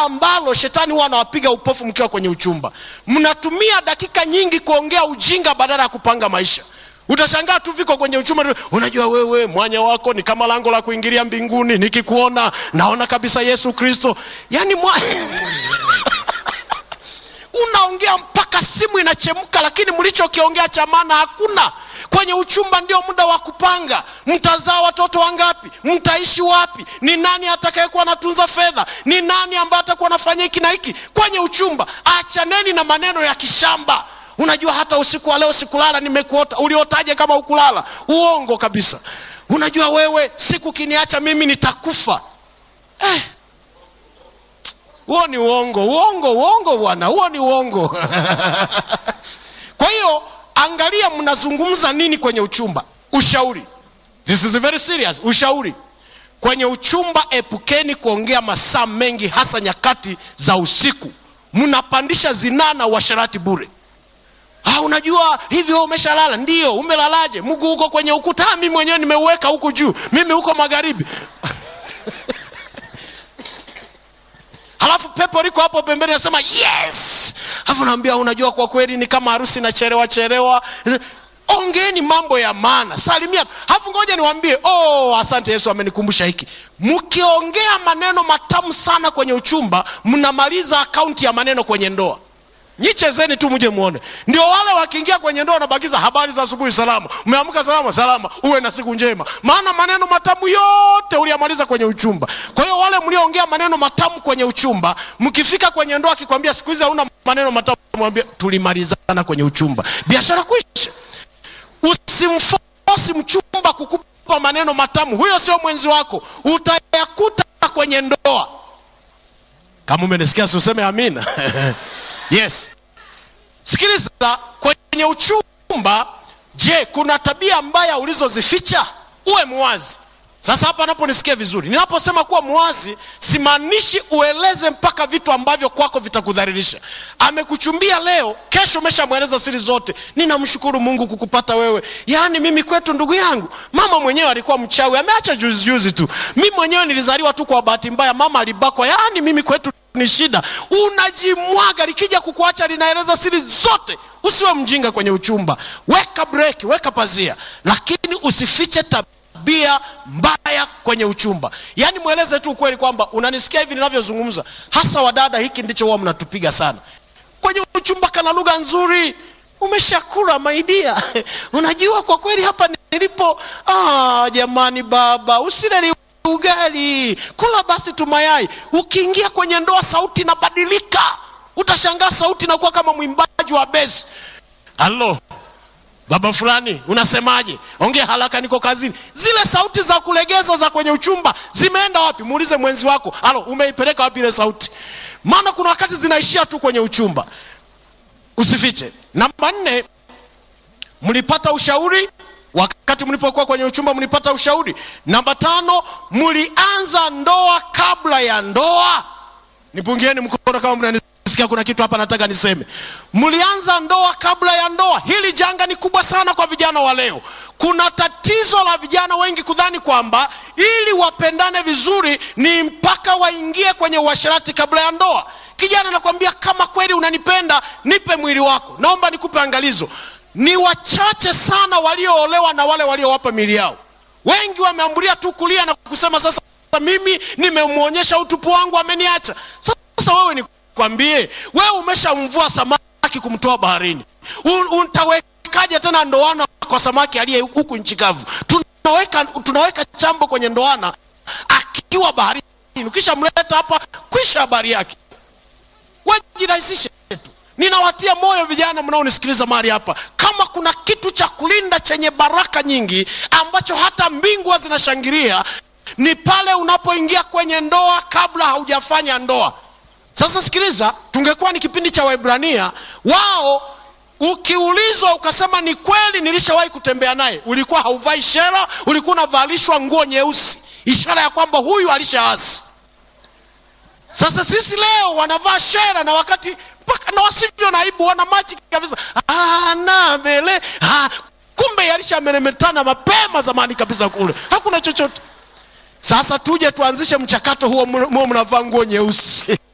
ambalo shetani huwa anawapiga upofu mkiwa kwenye uchumba mnatumia dakika nyingi kuongea ujinga badala ya kupanga maisha utashangaa tu viko kwenye uchumba unajua wewe mwanya wako ni kama lango la kuingilia mbinguni nikikuona naona kabisa yesu kristo yaani mwa... unaongea mpaka simu inachemka lakini mlichokiongea cha maana hakuna kwenye uchumba ndio muda wa kupanga mtazaa watoto wangapi mtaishi wapi ni nani atakayekuwa anatunza fedha ni nani ambaye atakuwa anafanya hiki na hiki kwenye uchumba achaneni na maneno ya kishamba unajua hata usiku wa leo sikulala nimekuota uliotaje kama ukulala uongo kabisa unajua wewe siku kiniacha mimi nitakufa eh huo ni uongo uongo uongo bwana huo ni uongo kwa hiyo angalia mnazungumza nini kwenye uchumba ushauri this is very serious ushauri kwenye uchumba epukeni kuongea masaa mengi hasa nyakati za usiku mnapandisha zinaa na uasharati bure Ah, unajua hivyo umeshalala ndio umelalaje mguu huko kwenye ukuta ah, mimi mwenyewe nimeuweka huku juu mimi huko magharibi halafu pepo liko hapo pembeni nasema yes alafu naambia unajua kwa kweli ni kama harusi inachelewa chelewa ongeeni mambo ya maana salimia halafu ngoja niwaambie oh asante yesu amenikumbusha hiki mkiongea maneno matamu sana kwenye uchumba mnamaliza akaunti ya maneno kwenye ndoa nyichezeni tu mje muone ndio wale wakiingia kwenye ndoa wanabakiza habari za asubuhi salama umeamka salama salama uwe na siku njema maana maneno matamu yote uliyamaliza kwenye uchumba kwa hiyo wale mlioongea maneno matamu kwenye uchumba mkifika kwenye ndoa akikwambia siku hizi hauna maneno matamu mwambie tulimalizana kwenye uchumba biashara kuisha usimfosi mchumba kukupa maneno matamu huyo sio mwenzi wako utayakuta kwenye ndoa kama umenisikia siuseme amina yes sikiliza kwenye uchumba je kuna tabia mbaya ulizozificha uwe mwazi sasa hapa naponisikia vizuri ninaposema kuwa mwazi simaanishi ueleze mpaka vitu ambavyo kwako vitakudhalilisha amekuchumbia leo kesho umeshamweleza siri zote ninamshukuru mungu kukupata wewe yaani mimi kwetu ndugu yangu mama mwenyewe alikuwa mchawi ameacha juzijuzi tu mimi mwenyewe nilizaliwa tu kwa bahati mbaya mama alibakwa yaani mimi kwetu ni shida unajimwaga likija kukuacha linaeleza siri zote usiwe mjinga kwenye uchumba weka breki weka pazia lakini usifiche tabia mbaya kwenye uchumba yaani mweleze tu ukweli kwamba unanisikia hivi ninavyozungumza hasa wadada hiki ndicho huwa mnatupiga sana kwenye uchumba kana lugha nzuri umeshakula maidia unajua kwa kweli hapa nilipo ah, jamani baba usile ugali kula basi tu mayai ukiingia kwenye ndoa sauti inabadilika utashangaa sauti inakuwa kama mwimbaji wa besi halo baba fulani unasemaje ongea haraka niko kazini zile sauti za kulegeza za kwenye uchumba zimeenda wapi muulize mwenzi wako halo umeipeleka wapi ile sauti maana kuna wakati zinaishia tu kwenye uchumba usifiche namba nne mlipata ushauri wakati mlipokuwa kwenye uchumba mlipata ushauri namba tano mlianza ndoa kabla ya ndoa nipungieni mkono kama mnanisikia kuna kitu hapa nataka niseme mlianza ndoa kabla ya ndoa hili janga ni kubwa sana kwa vijana wa leo kuna tatizo la vijana wengi kudhani kwamba ili wapendane vizuri ni mpaka waingie kwenye uasherati kabla ya ndoa kijana nakwambia kama kweli unanipenda nipe mwili wako naomba nikupe angalizo ni wachache sana walioolewa na wale waliowapa mili yao wengi wameambulia tu kulia na kusema sasa mimi nimemwonyesha utupu wangu ameniacha sasa wewe nikwambie wewe umeshamvua samaki kumtoa baharini utawekaje tena ndoana kwa samaki aliye huku nchi kavu tunaweka, tunaweka chambo kwenye ndoana akiwa baharini ukishamleta hapa kwisha habari yake wajirahisishe tu ninawatia moyo vijana mnaonisikiliza mahali hapa kama kuna kitu cha kulinda chenye baraka nyingi ambacho hata mbingwa zinashangilia ni pale unapoingia kwenye ndoa kabla haujafanya ndoa sasa sikiliza tungekuwa ni kipindi cha waibrania wao ukiulizwa ukasema ni kweli nilishawahi kutembea naye ulikuwa hauvai shera ulikuwa unavalishwa nguo nyeusi ishara ya kwamba huyu alishaasi sasa sisi leo wanavaa shera na wakati mpaka na wasivyo na aibu wana machi kabisa na vele ah, kumbe yalishameremetana mapema zamani kabisa kule hakuna chochote sasa tuje tuanzishe mchakato huo mnavaa nguo nyeusi